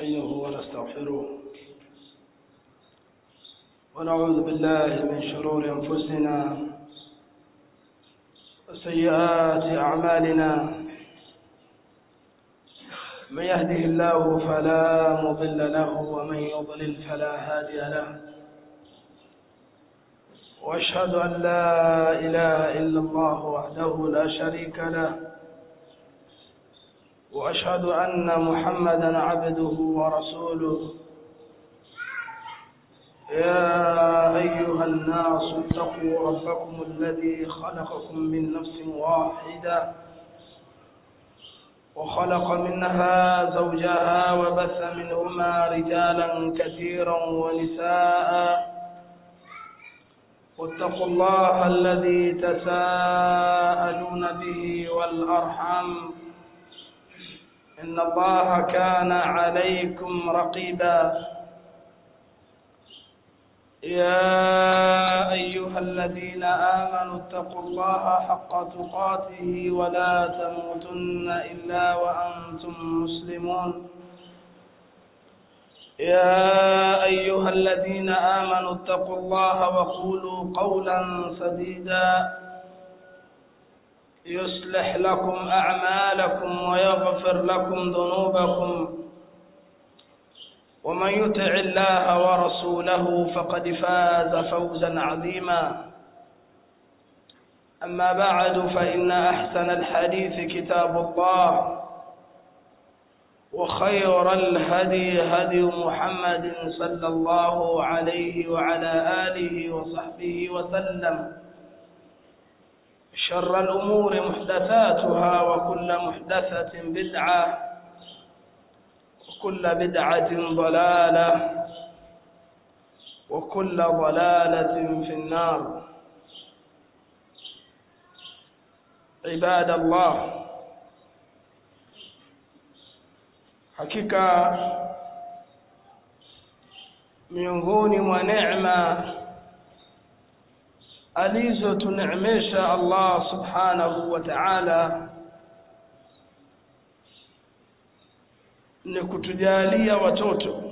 ونستعينه ونستغفره ونعوذ بالله من شرور أنفسنا وسيئات أعمالنا من يهده الله فلا مضل له ومن يضلل فلا هادي له واشهد ان لا اله الا الله وحده لا شريك له واشهد ان محمدا عبده ورسوله يا ايها الناس اتقوا ربكم الذي خلقكم من نفس واحده وخلق منها زوجها وبث منهما رجالا كثيرا ونساء واتقوا الله الذي تساءلون به والأرحم إن الله كان عليكم رقيبا يا أيها الذين آمنوا اتقوا الله حق تقاته ولا تموتن إلا وأنتم مسلمون يا أيها الذين آمنوا اتقوا الله وقولوا قولا سديدا يصلح لكم أعمالكم ويغفر لكم ذنوبكم ومن يطع الله ورسوله فقد فاز فوزا عظيما أما بعد فإن أحسن الحديث كتاب الله وخير الهدي هدي محمد صلى الله عليه وعلى آله وصحبه وسلم شر الأمور محدثاتها وكل محدثة بدعة وكل بدعة ضلالة وكل ضلالة في النار عباد الله hakika miongoni mwa neema alizotuneemesha Allah subhanahu wa ta'ala ni kutujalia watoto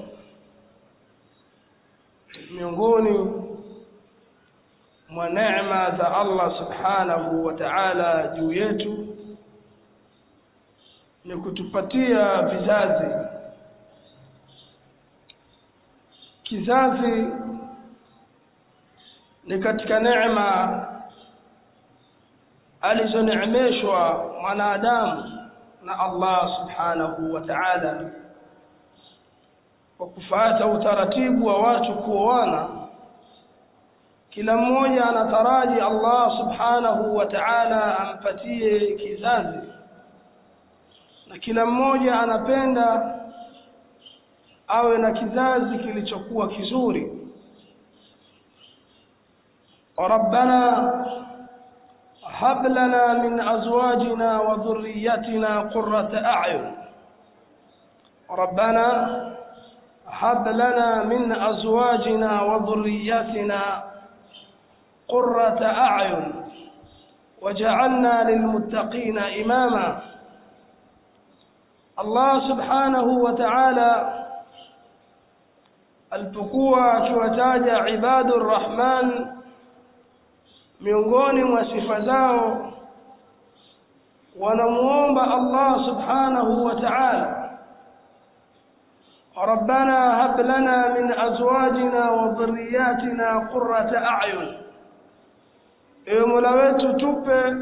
miongoni mwa neema za Allah subhanahu wa ta'ala juu yetu ni kutupatia vizazi kizazi ni katika neema alizoneemeshwa mwanadamu na Allah subhanahu wa ta'ala kwa kufuata utaratibu wa watu kuoana kila mmoja anataraji Allah subhanahu wa ta'ala ampatie kizazi na kila mmoja anapenda awe na kizazi kilichokuwa kizuri ربنا هب لنا من أزواجنا وذريتنا قرة أعين ربنا هب لنا من أزواجنا وذريتنا قرة أعين وجعلنا للمتقين إماماً Allah subhanahu wa ta'ala alipokuwa akiwataja ibadur rahman miongoni mwa sifa zao wanamuomba Allah subhanahu wa ta'ala ربنا هب لنا من أزواجنا وذرياتنا قرة أعين ewe mola wetu tupe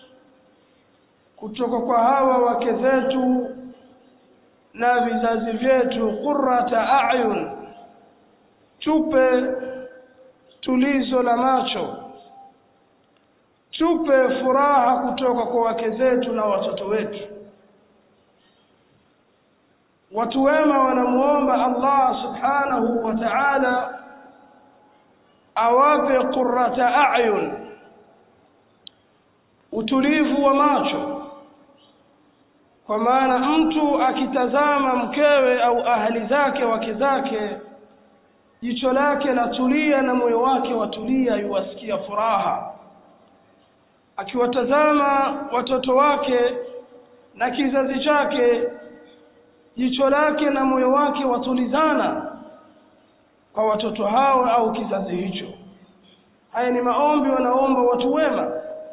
kutoka kwa hawa wake zetu na vizazi vyetu qurrata a'yun tupe tulizo la macho tupe furaha kutoka kwa wake zetu na watoto wetu watu wema wanamuomba Allah subhanahu wa ta'ala awape qurrata a'yun utulivu wa macho kwa maana mtu akitazama mkewe au ahali zake wake zake jicho lake latulia na moyo wake watulia yuwasikia furaha akiwatazama watoto wake na kizazi chake jicho lake na moyo wake watulizana kwa watoto hao au kizazi hicho haya ni maombi wanaomba watu wema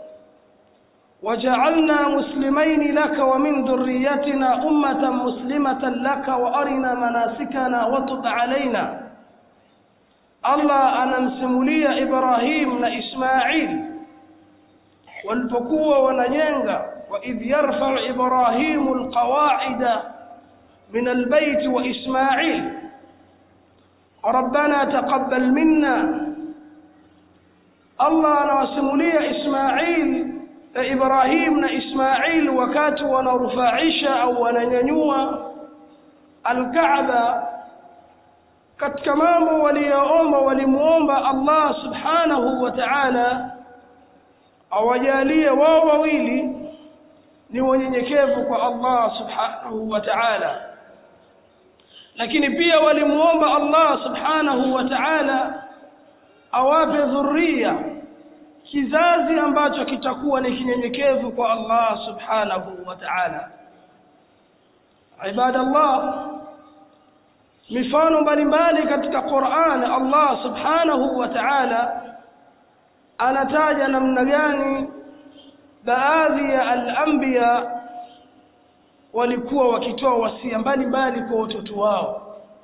وجعلنا مسلمين لك ومن ذريتنا أمة مسلمة لك وأرنا مناسكنا وتب علينا الله أنا مسمولي إبراهيم إسماعيل والبكوة ونجنغ وإذ يرفع إبراهيم القواعد من البيت وإسماعيل ربنا تقبل منا الله أنا مسمولي إسماعيل Ibrahim na Ismail wakati wanarufaisha au wananyanyua Al-Kaaba katika mambo waliyoomba walimuomba Allah Subhanahu wa Ta'ala awajalie wao wawili ni wanyenyekevu kwa Allah Subhanahu wa Ta'ala lakini pia walimuomba Allah Subhanahu wa Ta'ala awape dhurriya kizazi ambacho kitakuwa ni kinyenyekevu kwa Allah subhanahu wa ta'ala ibadallah mifano mbalimbali katika Qur'an Allah subhanahu wa ta'ala anataja namna gani baadhi ya al-anbiya walikuwa wakitoa wasia mbalimbali kwa watoto wao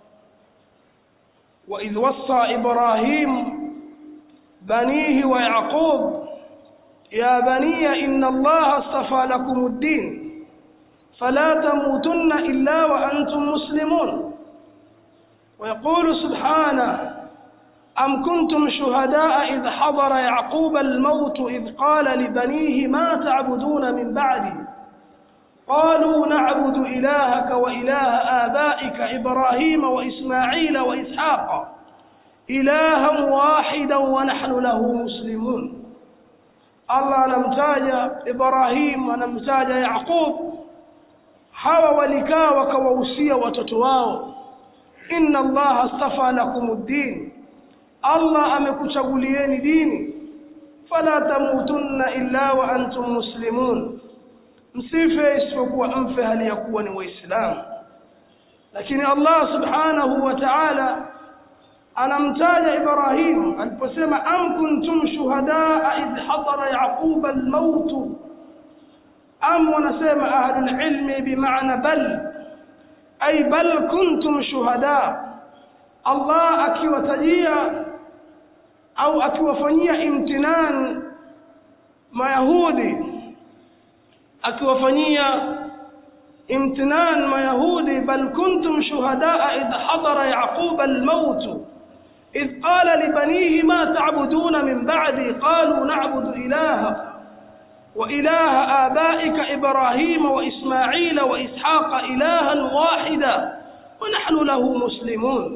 wa idh wassa ibrahim بنيه ويعقوب يا بني إن الله اصطفى لكم الدين فلا تموتن إلا وأنتم مسلمون ويقول سبحانه أم كنتم شهداء إذ حضر يعقوب الموت إذ قال لبنيه ما تعبدون من بعدي قالوا نعبد إلهك وإله آبائك إبراهيم وإسماعيل وإسحاق إلها واحدا ونحن له مسلمون الله anamtaja Ibrahim anamtaja Yaqub hawa walikaa wakawahusia watoto wao inna Allah astafa lakumuddin Allah amekuchagulieni dini fala tamutunna illa wa antum muslimun msife isipokuwa mfe hali ya kuwa ni waislamu lakini Allah subhanahu wa ta'ala anamtaja Ibrahim aliposema am kuntum shuhadaa idh hadara yaquba almaut am wanasema ahlul ilmi bimaana bal ay bal kuntum shuhada Allah akiwatajia au akiwafanyia imtinan mayahudi akiwafanyia imtinan mayahudi bal kuntum shuhadaa idh hadara yaquba almaut إذ قال لبنيه ما تعبدون من بعدي قالوا نعبد إلهك وإله آبائك إبراهيم وإسماعيل وإسحاق إلها واحدا ونحن له مسلمون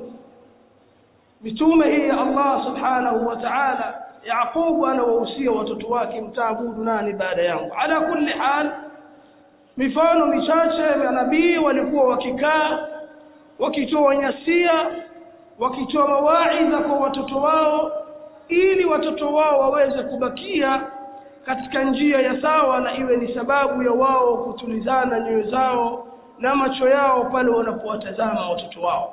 بتومه الله سبحانه وتعالى يعقوب أنا ووسيا وتتواكي متعبود ناني بعد يوم على كل حال mifano michache ya nabii walikuwa wakikaa wakitoa nyasia wakitoa mawaidha kwa watoto wao ili watoto wao waweze kubakia katika njia ya sawa na iwe ni sababu ya wao kutulizana nyoyo zao na macho yao pale wanapowatazama watoto wao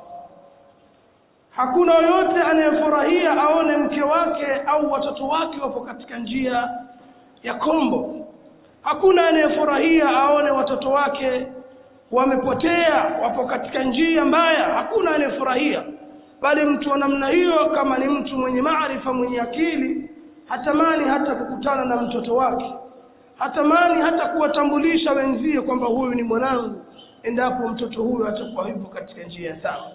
hakuna yoyote anayefurahia aone mke wake au watoto wake wapo katika njia ya kombo hakuna anayefurahia aone watoto wake wamepotea wapo katika njia mbaya hakuna anayefurahia bali mtu wa namna hiyo kama ni mtu mwenye maarifa mwenye akili hatamani hata kukutana na mtoto wake hatamani hata kuwatambulisha wenzie kwamba huyu ni mwanangu endapo mtoto huyo atakuwa yupo katika njia sawa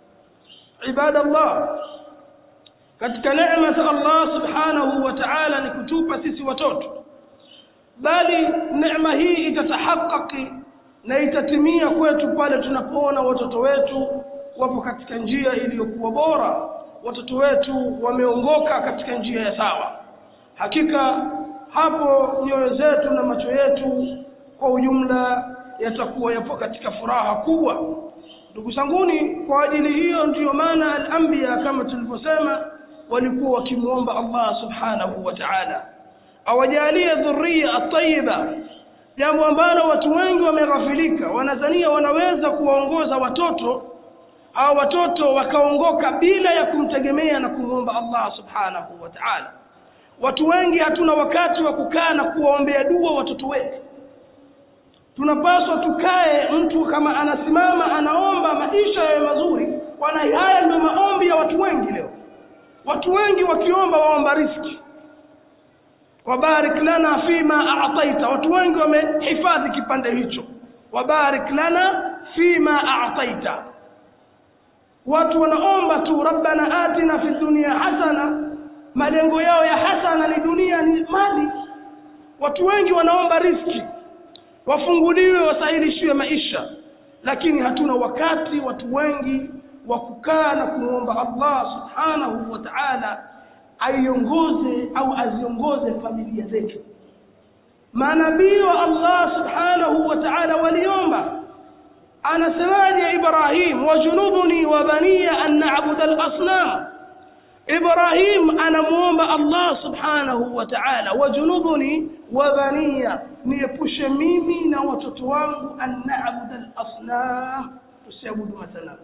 ibadallah katika neema za Allah subhanahu wa ta'ala ni kutupa sisi watoto bali neema hii itatahakaki na itatimia kwetu pale tunapoona watoto wetu wapo katika njia iliyokuwa bora watoto wetu wameongoka katika njia ya sawa hakika hapo nyoyo zetu na macho yetu kwa ujumla yatakuwa yapo katika furaha kubwa ndugu zanguni kwa ajili hiyo ndiyo maana al-anbiya kama tulivyosema walikuwa wakimuomba Allah subhanahu wa ta'ala awajalie dhurriya at-tayyiba jambo ambalo watu wengi wameghafilika wanazania wanaweza kuwaongoza watoto au watoto wakaongoka bila ya kumtegemea na kumwomba Allah subhanahu wa ta'ala watu wengi hatuna wakati wa kukaa na kuwaombea dua watoto wetu tunapaswa tukae mtu kama anasimama anaomba maisha yawe mazuri wana haya ndio maombi ya watu wengi leo watu wengi wakiomba waomba riski wabarik lana fima a'taita watu wengi wamehifadhi kipande hicho wabarik lana fima a'taita watu wanaomba tu rabbana atina fi dunya hasana malengo yao ya hasana ni dunia ni mali watu wengi wanaomba riski wafunguliwe wasailishiwe maisha lakini hatuna wakati watu wengi wa kukaa na kumwomba Allah subhanahu wa ta'ala aiongoze au aziongoze familia zetu manabii wa Allah subhanahu wa ta'ala waliomba anasemaje Ibrahim wajunubuni wa baniya an na'budu al-asnam Ibrahim anamuomba Allah subhanahu wa ta'ala wajunubuni wa baniya niepushe mimi na watoto wangu an na'budu al-asnam tusiabudu masanamu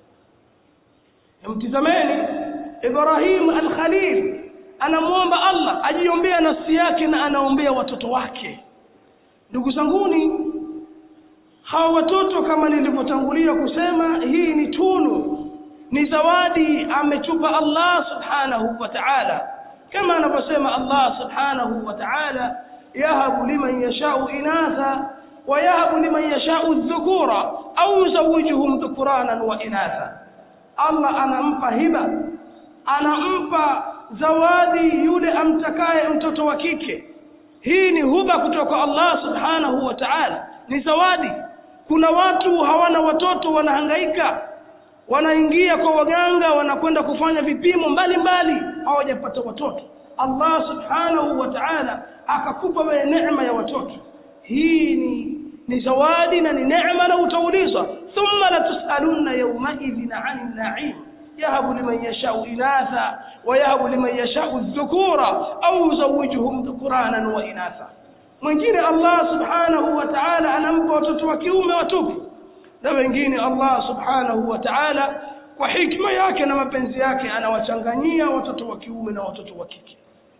mtizameni Ibrahim al-Khalil anamuomba Allah ajiombea nafsi yake na anaombea watoto wake ndugu zanguni hawa watoto kama nilivyotangulia kusema hii ni tunu ni zawadi ametupa Allah subhanahu wa ta'ala kama anavyosema Allah subhanahu wa ta'ala yahabu liman yashau inatha wa yahabu liman yashau dhukura au yuzawijuhum dhukuranan wa inatha Allah anampa hiba anampa zawadi yule amtakaye mtoto wa kike hii ni huba kutoka Allah subhanahu wa ta'ala ni zawadi kuna watu hawana watoto wanahangaika wanaingia kwa waganga wanakwenda kufanya vipimo mbalimbali hawajapata watoto Allah subhanahu wa ta'ala akakupa wewe neema ya watoto hii ni ni zawadi na ni neema na utaulizwa thumma la tusaluna yawma idhin 'anil na'im yahabu liman yasha'u inatha wa yahabu liman yasha'u dhukura au yuzawijuhum dhukuranan wa inatha mwingine Allah subhanahu wa ta'ala anampa watoto wa kiume watupu na wengine Allah subhanahu wa ta'ala kwa hikma yake na mapenzi yake anawachanganyia watoto wa kiume na watoto wa kike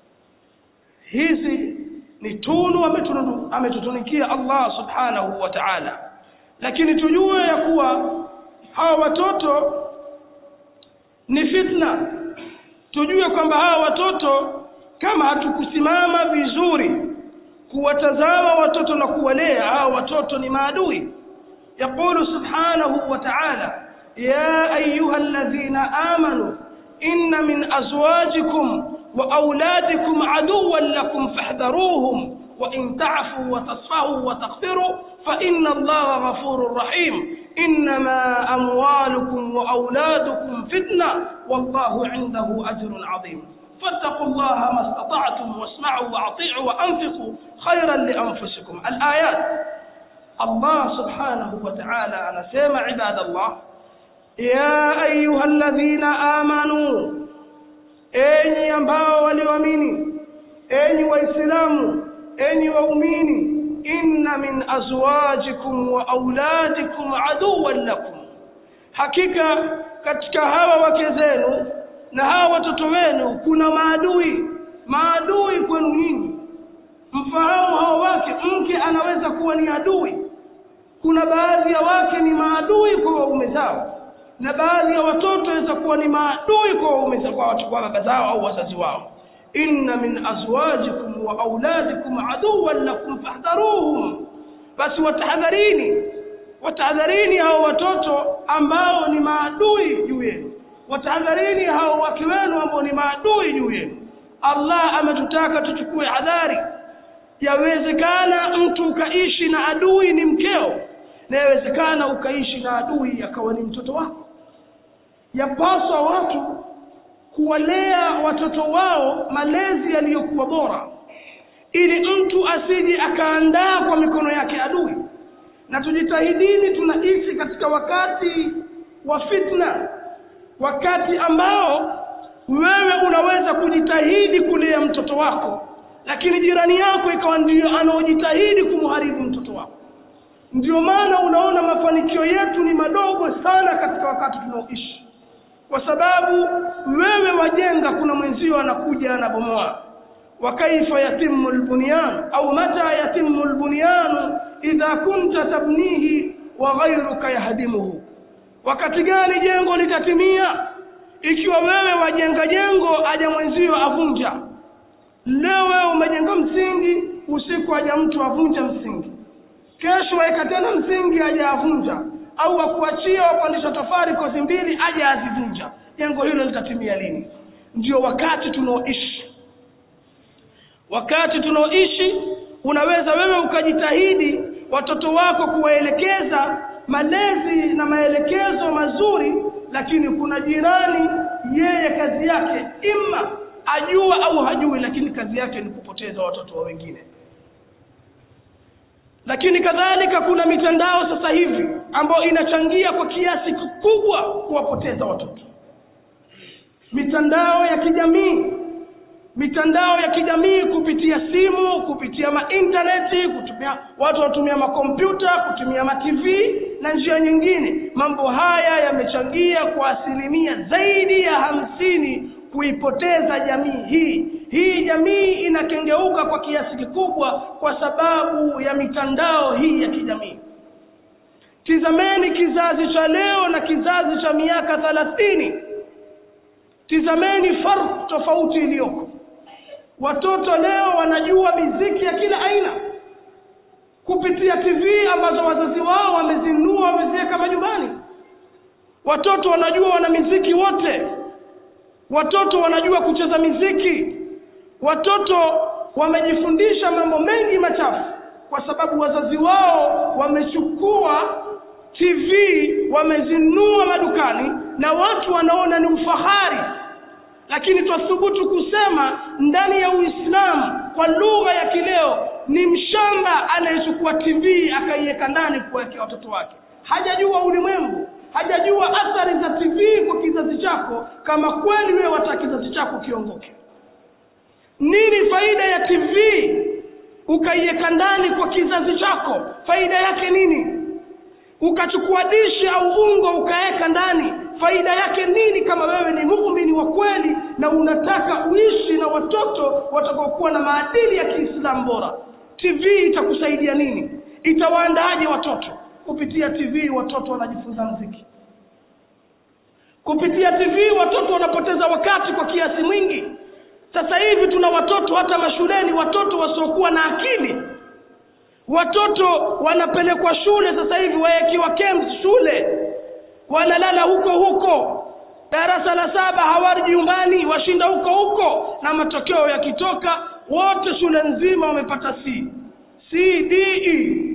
hizi ni tunu ametutunikia Allah subhanahu wa ta'ala lakini tujue ya kuwa hawa watoto ni fitna tujue kwamba hawa watoto kama hatukusimama vizuri kuwatazama watoto na kuwalea hawa watoto ni maadui يقول سبحانه وتعالى يا أيها الذين آمنوا إن من أزواجكم وأولادكم عدوا لكم فاحذروهم وإن تعفوا وتصفحوا وتغفروا فإن الله غفور رحيم إنما أموالكم وأولادكم فتنة والله عنده أجر عظيم فاتقوا الله ما استطعتم واسمعوا وأطيعوا وأنفقوا خيرا لأنفسكم الآيات الله سبحانه وتعالى anasema عباد الله يا ايها الذين امنوا enyi ambao walioamini enyi waislamu enyi waumini inna min azwajikum wa auladikum aduwwan lakum hakika katika hawa wake zenu na hawa watoto wenu kuna maadui maadui kwenu nyinyi mfahamu hawa wake mke anaweza kuwa ni adui kuna baadhi ya wake ni maadui kwa waume zao na baadhi ya watoto waweza kuwa ni maadui kwa waume zao kwa watu kwa baba zao au wazazi wao inna min azwajikum wa auladikum aduwwan lakum fahdharuhum basi watahadharini watahadharini hao watoto ambao ni maadui juu yenu watahadharini hao wake wenu ambao ni maadui juu yenu Allah ametutaka tuchukue hadhari yawezekana mtu ukaishi na adui ni mkeo na yawezekana ukaishi na adui akawa ni mtoto wako yapaswa watu kuwalea watoto wao malezi yaliyokuwa bora ili mtu asije akaandaa kwa mikono yake adui na tujitahidini tunaishi katika wakati wa fitna wakati ambao wewe unaweza kujitahidi kulea mtoto wako lakini jirani yako ikawa ndiyo anaojitahidi kumharibu ndio maana unaona mafanikio yetu ni madogo sana katika wakati tunaoishi kwa sababu wewe wajenga kuna mwenzio anakuja anabomoa wa kaifa yatimu lbunyan au mata yatimu lbunyanu idha kunta tabnihi wa ghairuka yahdimuhu wakati gani jengo litatimia ikiwa wewe wajenga jengo aja mwenzio avunja leo wewe umejenga msingi usiku aja mtu avunja msingi kesho waeka tena msingi aja avunja au wakuachia wapandisha tofari kozi mbili aja azivunja jengo hilo litatimia lini ndio wakati tunaoishi wakati tunaoishi unaweza wewe ukajitahidi watoto wako kuwaelekeza malezi na maelekezo mazuri lakini kuna jirani yeye kazi yake ima ajua au hajui lakini kazi yake ni kupoteza watoto wa wengine lakini kadhalika kuna mitandao sasa hivi ambayo inachangia kwa kiasi kikubwa kuwapoteza watoto mitandao ya kijamii mitandao ya kijamii kupitia simu kupitia maintaneti kutumia watu wanatumia makompyuta kutumia matv na njia nyingine mambo haya yamechangia kwa asilimia zaidi ya hamsini kuipoteza jamii hii hii jamii inakengeuka kwa kiasi kikubwa kwa sababu ya mitandao hii ya kijamii tizameni kizazi cha leo na kizazi cha miaka thalathini tizameni farq tofauti iliyoko watoto leo wanajua miziki ya kila aina kupitia tv ambazo wazazi wao wamezinunua wameziweka majumbani watoto wanajua wana miziki wote watoto wanajua kucheza miziki watoto wamejifundisha mambo mengi machafu kwa sababu wazazi wao wamechukua tv wamezinunua madukani na watu wanaona ni ufahari lakini twathubutu kusema ndani ya uislamu kwa lugha ya kileo ni mshamba anayechukua tv akaiweka ndani kuwekea watoto wake hajajua ulimwengu hajajua athari za tv kwa kizazi chako kama kweli wewe wataka kizazi chako kiongoke nini faida ya tv ukaiweka ndani kwa kizazi chako faida yake nini ukachukua dishi au ungo ukaweka ndani faida yake nini kama wewe ni muumini wa kweli na unataka uishi na watoto watakaokuwa na maadili ya kiislamu bora tv itakusaidia nini itawaandaaje watoto kupitia tv watoto wanajifunza mziki kupitia tv watoto wanapoteza wakati kwa kiasi mwingi sasa hivi tuna watoto hata mashuleni watoto wasiokuwa na akili watoto wanapelekwa shule sasa hivi wawekiwa camps shule wanalala huko huko darasa la saba hawarji nyumbani washinda huko huko na matokeo yakitoka wote shule nzima wamepata c c d e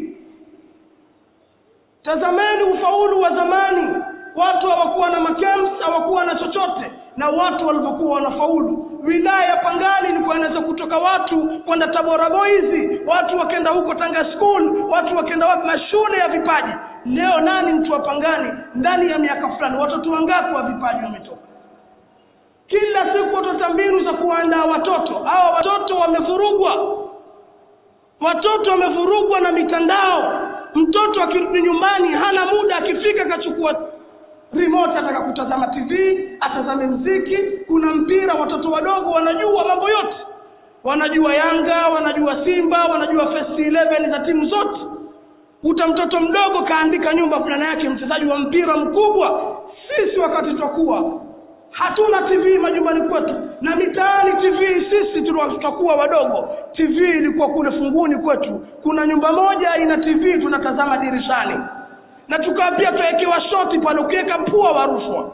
tazameni ufaulu wa zamani watu hawakuwa na macamps hawakuwa na chochote na watu walivyokuwa wanafaulu wilaya ya pangani ilikuwa inaweza kutoka watu kwenda tabora boys watu wakenda huko tanga school watu wakenda wapi mashule ya vipaji leo nani mtu wa pangani ndani ya miaka fulani watoto wangapi wa vipaji wametoka kila siku watoto mbinu za kuandaa watoto hawa watoto wamevurugwa watoto wamevurugwa na mitandao mtoto akirudi nyumbani hana muda akifika akachukua remote ataka kutazama tv atazame mziki kuna mpira watoto wadogo wanajua mambo yote wanajua yanga wanajua simba wanajua first 11 za timu zote uta mtoto mdogo kaandika nyumba fulana yake mchezaji wa mpira mkubwa sisi wakati tutakuwa hatuna tv majumbani kwetu na mitaani tv sisi tutakuwa wadogo tv ilikuwa kule funguni kwetu kuna nyumba moja ina tv tunatazama dirishani na tukawa pia tuwekewa shoti pale ukiweka pua warushwa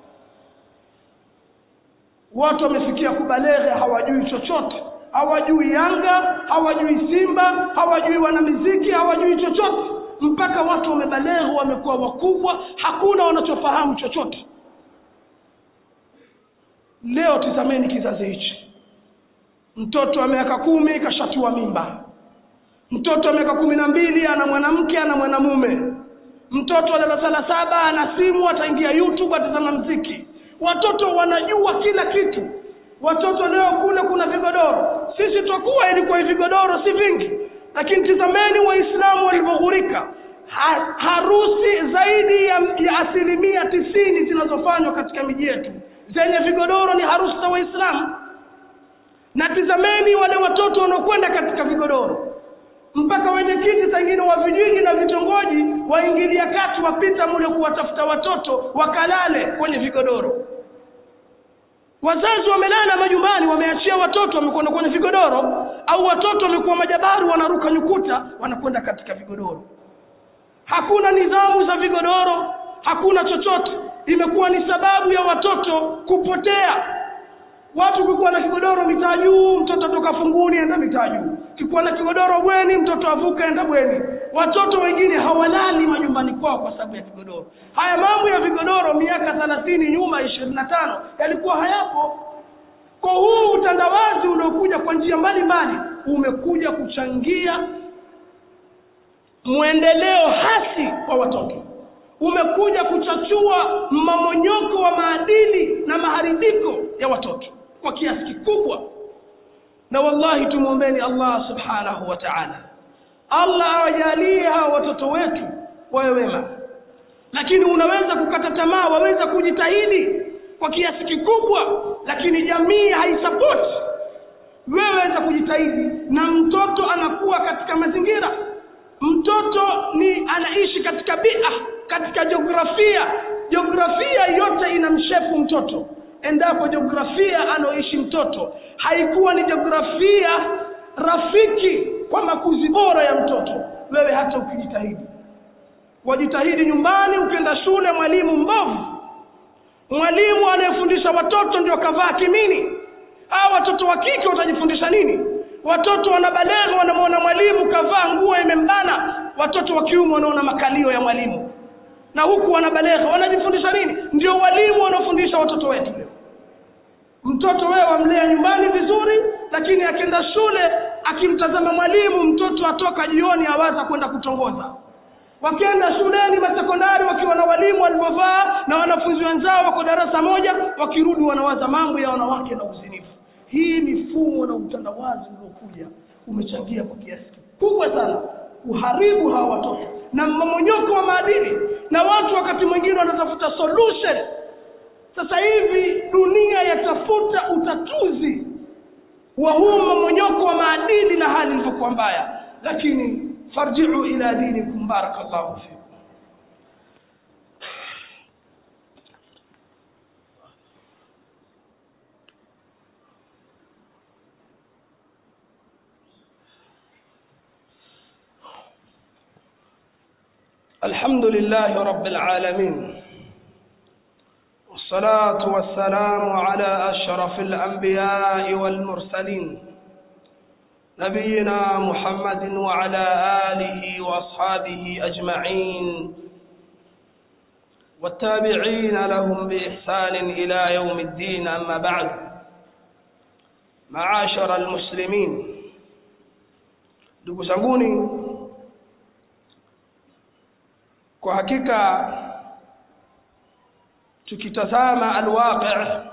watu wamefikia kubaleghe hawajui chochote hawajui yanga hawajui simba hawajui wanamiziki hawajui chochote mpaka watu wamebaleghe wamekuwa wakubwa hakuna wanachofahamu chochote leo tizameni kizazi hichi mtoto wa miaka kumi kashatua mimba mtoto wa miaka kumi na mbili ana mwanamke ana mwanamume mtoto wa darasa la saba ana simu ataingia youtube atazama mziki watoto wanajua kila kitu watoto leo kule kuna vigodoro sisi twakuwa ilikuwa vigodoro si vingi lakini tizameni waislamu walivyoghurika harusi zaidi ya, ya asilimia tisini zinazofanywa katika miji yetu zenye vigodoro ni harusi za waislamu na tizameni wale watoto wanaokwenda katika vigodoro mpaka wenyekiti sangine wa vijiji na vitongoji waingilia kati wapita mule kuwatafuta watoto wakalale kwenye vigodoro wazazi wamelala majumbani wameachia watoto wamekwenda kwenye vigodoro au watoto wamekuwa majabaru wanaruka nyukuta wanakwenda katika vigodoro hakuna nidhamu za vigodoro hakuna chochote imekuwa ni sababu ya watoto kupotea watu kukuwa na kigodoro mitaa juu mtoto toka funguni enda mitaa juu kikuwa na kigodoro bweni mtoto avuka enda bweni watoto wengine hawalali majumbani kwao kwa sababu ya vigodoro haya mambo ya vigodoro miaka thelathini nyuma ishirini na tano yalikuwa hayapo kwa huu utandawazi uliokuja kwa njia mbalimbali umekuja kuchangia mwendeleo hasi kwa watoto umekuja kuchachua mmomonyoko wa maadili na maharibiko ya watoto kwa kiasi kikubwa na wallahi tumwombeni allah subhanahu wa taala allah awajalie hawa watoto wetu wawe wema lakini unaweza kukata tamaa waweza kujitahidi kwa kiasi kikubwa lakini jamii haisapoti wewe waweza kujitahidi na mtoto anakuwa katika mazingira mtoto ni anaishi katika bia katika jiografia jiografia yote inamshefu mtoto endapo jiografia anaoishi mtoto haikuwa ni jiografia rafiki kwa makuzi bora ya mtoto wewe hata ukijitahidi wajitahidi nyumbani ukienda shule mwalimu mbovu mwalimu anayefundisha watoto ndio kavaa kimini hawa watoto wa kike watajifundisha nini watoto wanabalegha wanamwona mwalimu kavaa nguo imembana watoto wa kiume wanaona makalio ya mwalimu na huku wanabalegha wanajifundisha nini ndio walimu wanaofundisha watoto wetu leo mtoto wewe wamlea nyumbani vizuri lakini akienda shule akimtazama mwalimu mtoto atoka jioni awaza kwenda kutongoza wakienda shuleni masekondari wakiwa na walimu walivyovaa na wanafunzi wenzao wako darasa moja wakirudi wanawaza mambo ya wanawake na uzinifu hii mifumo na utandawazi uliokuja umechangia kwa kiasi kikubwa sana kuharibu hawa watoto na mmomonyoko wa maadili na watu wakati mwingine wanatafuta solution sasa hivi dunia yatafuta utatuzi wa huu mmomonyoko wa maadili na hali ilivyokuwa mbaya lakini farjiu ila dinikum barakallahu fikum الحمد لله رب العالمين والصلاة والسلام على أشرف الأنبياء والمرسلين نبينا محمد وعلى آله وأصحابه أجمعين والتابعين لهم بإحسان إلى يوم الدين أما بعد معاشر المسلمين دقسموني kwa hakika tukitazama alwaqi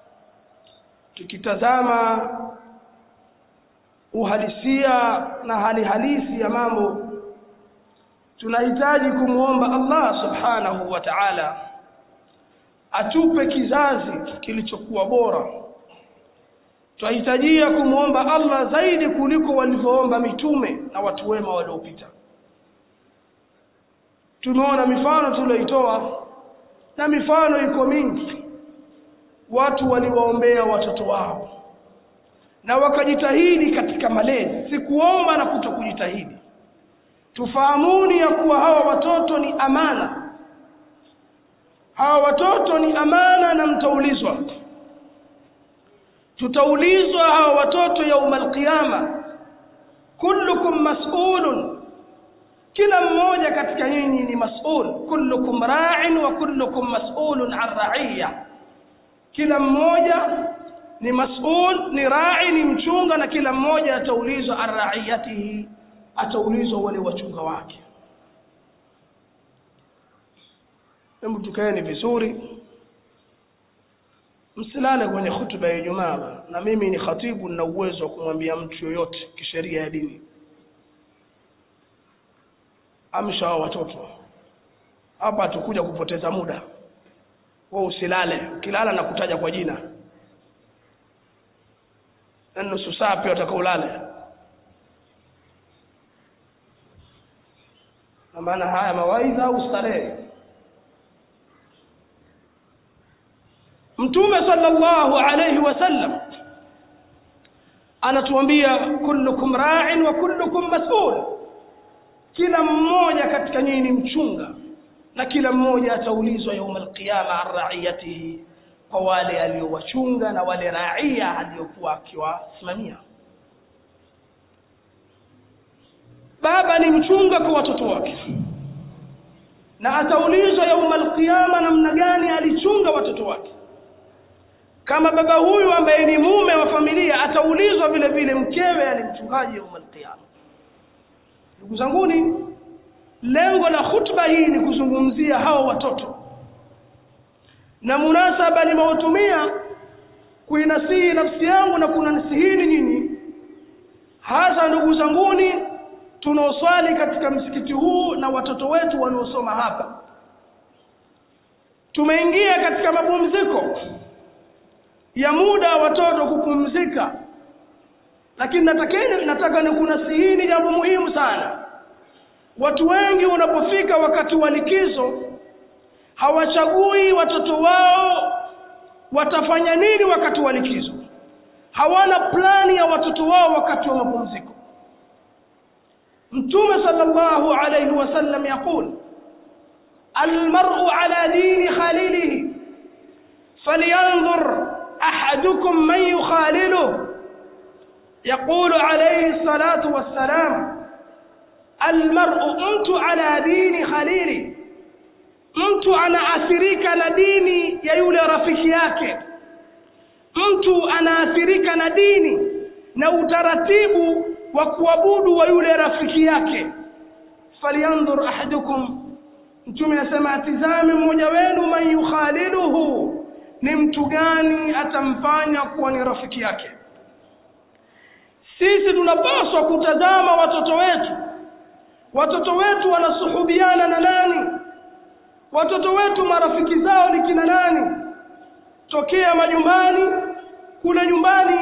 tukitazama uhalisia na hali halisi ya mambo tunahitaji kumwomba Allah subhanahu wa ta'ala atupe kizazi kilichokuwa bora tunahitajia kumwomba Allah zaidi kuliko walivyoomba mitume na watu wema waliopita tumeona mifano tulioitoa na mifano iko mingi watu waliwaombea watoto wao na wakajitahidi katika malezi si kuomba na kuto kujitahidi tufahamuni ya kuwa hawa watoto ni amana hawa watoto ni amana na mtaulizwa tutaulizwa hawa watoto yauma alqiyama kullukum mas'ulun kila mmoja katika nyinyi ni mas'ul kullukum ra'in wa kullukum mas'ulun an ra'iyya kila mmoja ni mas'ul ni ra'i ni mchunga na kila mmoja ataulizwa an ra'iyatihi ataulizwa wale wachunga wake hebu tukaeni vizuri msilale kwenye hutuba ya Ijumaa na mimi ni khatibu na uwezo wa kumwambia mtu yoyote kisheria ya dini amsha hao watoto hapa tukuja kupoteza muda wewe usilale ukilala na kutaja kwa jina na nusu saa pia utaka ulale na maana haya mawaidha au starehe mtume sallallahu alayhi wasallam anatuambia kullukum ra'in wa kullukum mas'ul kila mmoja katika nyinyi ni mchunga na kila mmoja ataulizwa yaum alqiyama an ra'iyatihi kwa wale aliowachunga na wale raia aliyokuwa akiwasimamia baba ni mchunga kwa watoto wake na ataulizwa yaum alqiyama namna gani alichunga watoto wake kama baba huyu ambaye ni mume wa familia ataulizwa vile vile mkewe alimchungaji yaum alqiyama ndugu zanguni lengo la khutba hii ni kuzungumzia hao watoto na munasaba nimeutumia kuinasihi nafsi yangu na kunanisihini nyinyi hasa ndugu zanguni tunaoswali katika msikiti huu na watoto wetu wanaosoma hapa tumeingia katika mapumziko ya muda wa watoto kupumzika lakini natakeni nataka nikunasihini jambo muhimu sana watu wengi unapofika wakati wa likizo hawachagui watoto wao watafanya nini wakati wa likizo hawana plani ya watoto wao wakati wa mapumziko mtume sallallahu alayhi wasallam yaqul almar'u ala dini khalilihi falyanzur ahadukum man yukhaliluhu يقول عليه الصلاة والسلام المرء mtu ala dini khalili mtu anaathirika na dini ya yule rafiki yake mtu anaathirika na dini na utaratibu wa kuabudu wa yule rafiki yake falyanzur ahadukum mtume anasema atizame mmoja wenu man yukhaliluhu ni mtu gani atamfanya kuwa ni rafiki yake sisi tunapaswa kutazama watoto wetu watoto wetu wanasuhubiana na nani watoto wetu marafiki zao ni kina nani tokea majumbani kule nyumbani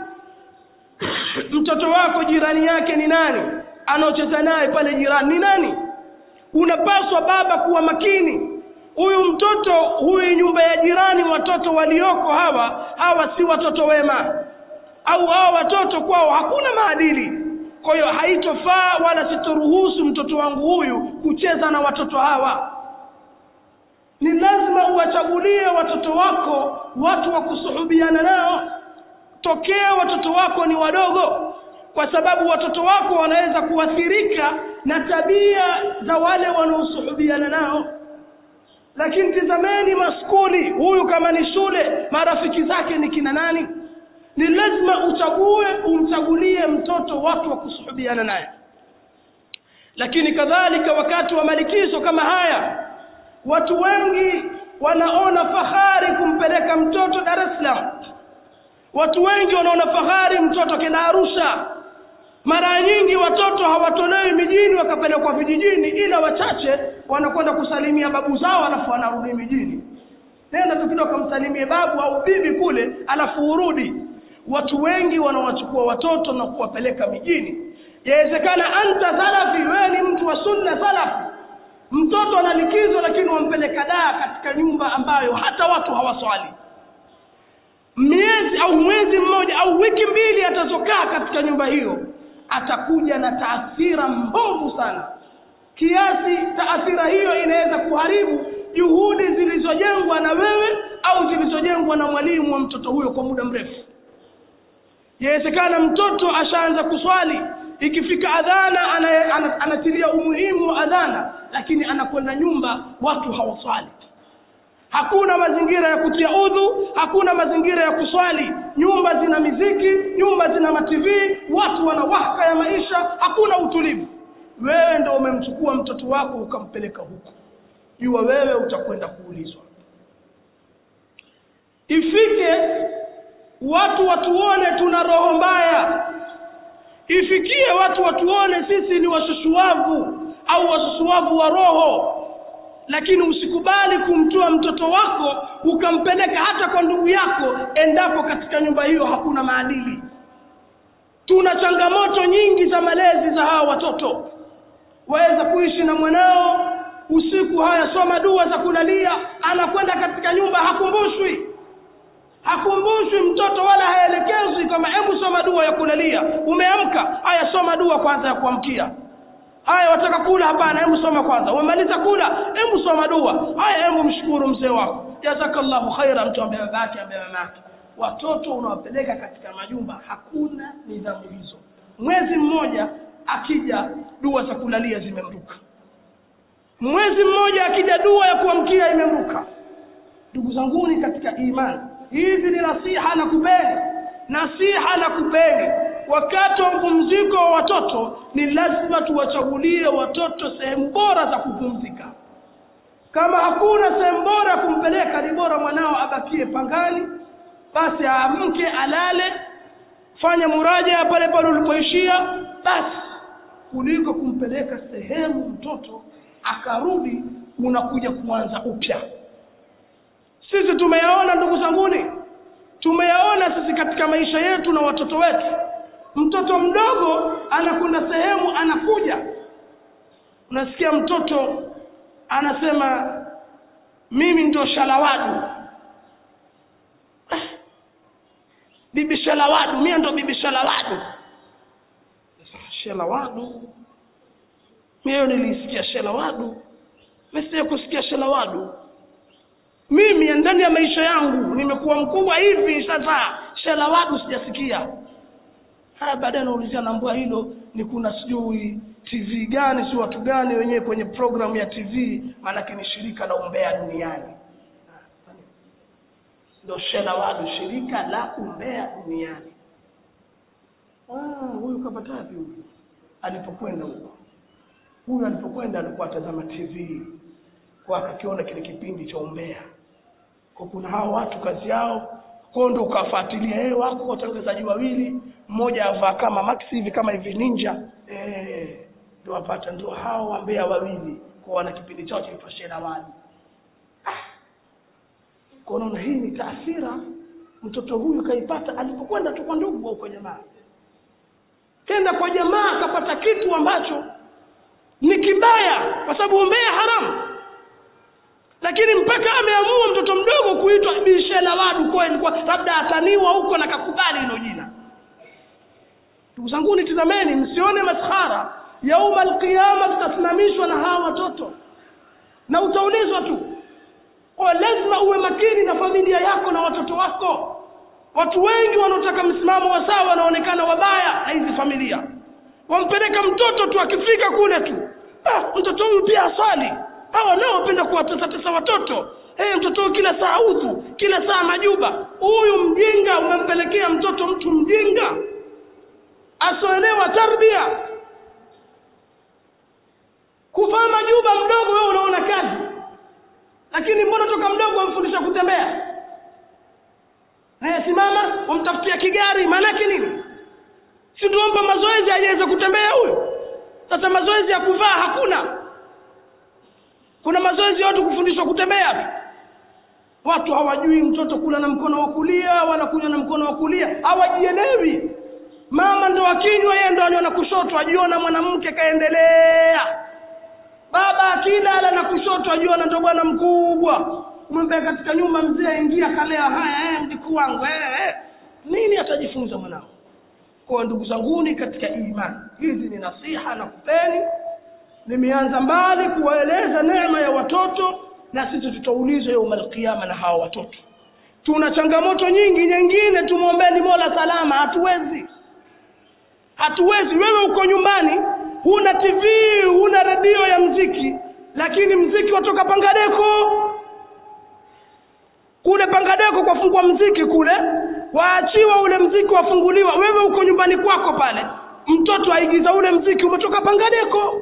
mtoto wako jirani yake ni nani anaocheza naye pale jirani ni nani unapaswa baba kuwa makini huyu mtoto huyu nyumba ya jirani watoto walioko hawa hawa si watoto wema au hawa watoto kwao hakuna maadili kwa hiyo haitofaa wala sitoruhusu mtoto wangu huyu kucheza na watoto hawa ni lazima uwachagulie watoto wako watu wa kusuhubiana nao tokea watoto wako ni wadogo kwa sababu watoto wako wanaweza kuathirika na tabia za wale wanaosuhubiana nao lakini tizameni maskuli huyu kama ni shule marafiki zake ni kina nani ni lazima uchague umchagulie mtoto watu wa kusuhubiana naye lakini kadhalika wakati wa malikizo kama haya watu wengi wanaona fahari kumpeleka mtoto Dar es Salaam watu wengi wanaona fahari mtoto kenda Arusha mara nyingi watoto hawatolewi mijini wakapelekwa vijijini ila wachache wanakwenda kusalimia babu zao alafu wanarudi mijini nenda tu kidogo kamsalimie babu au bibi kule alafu urudi watu wengi wanawachukua watoto na kuwapeleka mijini yawezekana anta salafi wewe ni mtu wa sunna salafi mtoto ana likizo lakini wampeleka daa katika nyumba ambayo hata watu hawaswali miezi au mwezi mmoja au wiki mbili atazokaa katika nyumba hiyo atakuja na taathira mbovu sana kiasi taathira hiyo inaweza kuharibu juhudi zilizojengwa na wewe au zilizojengwa na mwalimu wa mtoto huyo kwa muda mrefu yawezekana mtoto ashaanza kuswali ikifika adhana ana, anatilia umuhimu wa adhana lakini anakwenda nyumba watu hawaswali hakuna mazingira ya kutia udhu hakuna mazingira ya kuswali nyumba zina miziki nyumba zina mativi watu wana wahaka ya maisha hakuna utulivu wewe ndo umemchukua mtoto wako ukampeleka huko jua wewe utakwenda kuulizwa ifike watu watuone tuna roho mbaya ifikie watu watuone sisi ni washushuavu au washushuavu wa roho lakini usikubali kumtoa mtoto wako ukampeleka hata kwa ndugu yako endapo katika nyumba hiyo hakuna maadili tuna changamoto nyingi za malezi za hawa watoto waweza kuishi na mwanao usiku haya soma dua za kulalia anakwenda katika nyumba hakumbushwi hakumbushwi mtoto wala haelekezwi kama hebu soma dua ya kulalia umeamka haya soma dua kwanza ya kuamkia haya wataka kula hapana hebu soma kwanza umemaliza kula hebu soma dua haya hebu mshukuru mzee wako jazakallahu khaira mtu ambaye baba yake ambaye mama yake watoto unawapeleka katika majumba hakuna nidhamu hizo mwezi mmoja akija dua za kulalia zimemruka mwezi mmoja akija dua ya kuamkia imemruka ndugu zanguni katika imani hizi ni nasiha na kupeni nasiha na kupeni wakati wa mpumziko wa watoto ni lazima tuwachagulie watoto sehemu bora za kupumzika kama hakuna sehemu bora ya kumpeleka ni bora mwanao abakie pangani basi aamke alale fanya muraja pale pale ulipoishia basi kuliko kumpeleka sehemu mtoto akarudi unakuja kuanza upya sisi tumeyaona ndugu zanguni tumeyaona sisi katika maisha yetu na watoto wetu mtoto mdogo anakwenda sehemu anakuja unasikia mtoto anasema mimi ndo shalawadu bibi shalawadu mie ndo bibi shalawadu shalawadu mie nilisikia shalawadu mesije kusikia shalawadu mimi ndani ya maisha yangu nimekuwa mkubwa hivi sasa shalawadu sijasikia haya baadaye naulizia naambua hilo ni kuna sijui tv gani si watu gani wenyewe kwenye programu ya tv maanake ni shirika la umbea duniani ndo shelawadu shirika la umbea duniani ah, huyu kapata wapi huyu alipokwenda huko huyu alipokwenda alikuwa atazama tv kwa akakiona kile kipindi cha umbea kwa kuna hao watu kazi yao kwao ndo ukafuatilia eh wako watangazaji wawili mmoja avaa kama maxi hivi kama hivi ninja eh ndio wapata ndio hao wambea wawili kwa wana kipindi chao cha shera wali kwa unaona hii ni taasira mtoto huyu kaipata alipokwenda tu kwa ndugu au kwa jamaa kenda kwa jamaa akapata kitu ambacho ni kibaya kwa sababu umbea haramu lakini mpaka ameamua mtoto mdogo kuitwa bishela wadu kweli kwa labda ataniwa huko na kakubali hilo jina ndugu zanguni tizameni msione maskhara yauma alqiyama tutasimamishwa na hawa watoto na utaulizwa tu kwa lazima uwe makini na familia yako na watoto wako watu wengi wanaotaka msimamo wa sawa wanaonekana wabaya na hizi familia wampeleka mtoto tu akifika kule tu ah, mtoto huyu pia aswali hawa nao wapenda kuwatetatesa watoto hey, mtoto huyu kila saa udhu kila saa majuba huyu mjinga umempelekea mtoto mtu mjinga asioelewa tarbia kuvaa majuba mdogo wewe unaona kazi lakini mbona toka mdogo wamfundisha kutembea naye simama wamtafutia kigari maanake nini si tuomba mazoezi ajaweza kutembea huyo sasa mazoezi ya kuvaa hakuna kuna mazoezi ya watu kufundishwa kutembea tu watu hawajui mtoto kula na mkono wa kulia wala kunywa na mkono wa kulia hawajielewi mama ndo akinywa yeye ndo aniona kushoto ajiona mwanamke kaendelea baba akilala na kushoto ajiona ndo bwana mkubwa umwambia katika nyumba mzee ingia kalea haya eh, mjukuu wangu eh, eh. nini atajifunza mwanao kwa ndugu zanguni katika imani hizi ni nasiha na kupeni nimeanza mbali kuwaeleza neema ya watoto na sisi tutaulizwa yauma alqiyama na hawa watoto tuna changamoto nyingi nyingine tumwombeni mola salama hatuwezi hatuwezi wewe uko nyumbani huna tv huna redio ya mziki lakini mziki watoka pangadeko kule pangadeko kwafungua mziki kule waachiwa ule mziki wafunguliwa wewe uko nyumbani kwako pale mtoto aigiza ule mziki umetoka pangadeko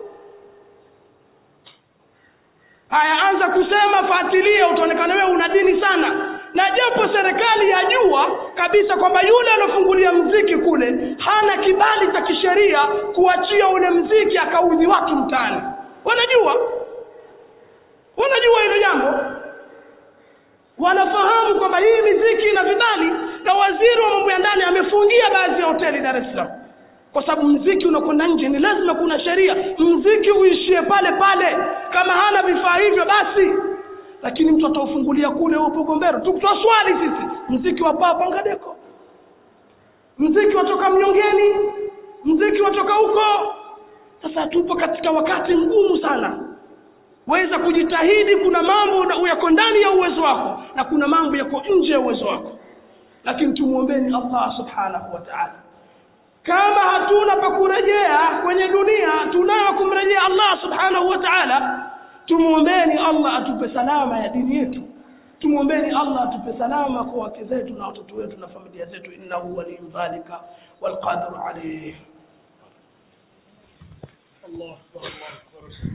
haya anza kusema fuatilia utaonekana wewe una dini sana na japo serikali yajua kabisa kwamba yule alofungulia mziki kule hana kibali cha kisheria kuachia ule mziki akaudhi watu mtaani wanajua wanajua hilo jambo wanafahamu kwamba hii miziki na vidali na waziri wa mambo ya ndani amefungia baadhi ya hoteli Dar es Salaam kwa sababu mziki unakwenda nje ni lazima kuna sheria mziki uishie pale pale kama hana vifaa hivyo basi lakini mtu ataufungulia kule upo gombero tukitoa swali sisi mziki wa papa ngadeko mziki watoka mnyongeni mziki watoka huko sasa tupo katika wakati mgumu sana weza kujitahidi kuna mambo yako ndani ya uwezo wako na kuna mambo yako nje ya uwezo wako lakini tumwombeni allah subhanahu wa taala kama hatuna pa kurejea kwenye dunia tunayo kumrejea allah subhanahu wa taala tumwombeni allah atupe salama ya dini yetu tumwombeni allah atupe salama kwa wake zetu na watoto wetu na familia zetu innahu waliyun dhalika walqadiru alayh allah akbar allah akbar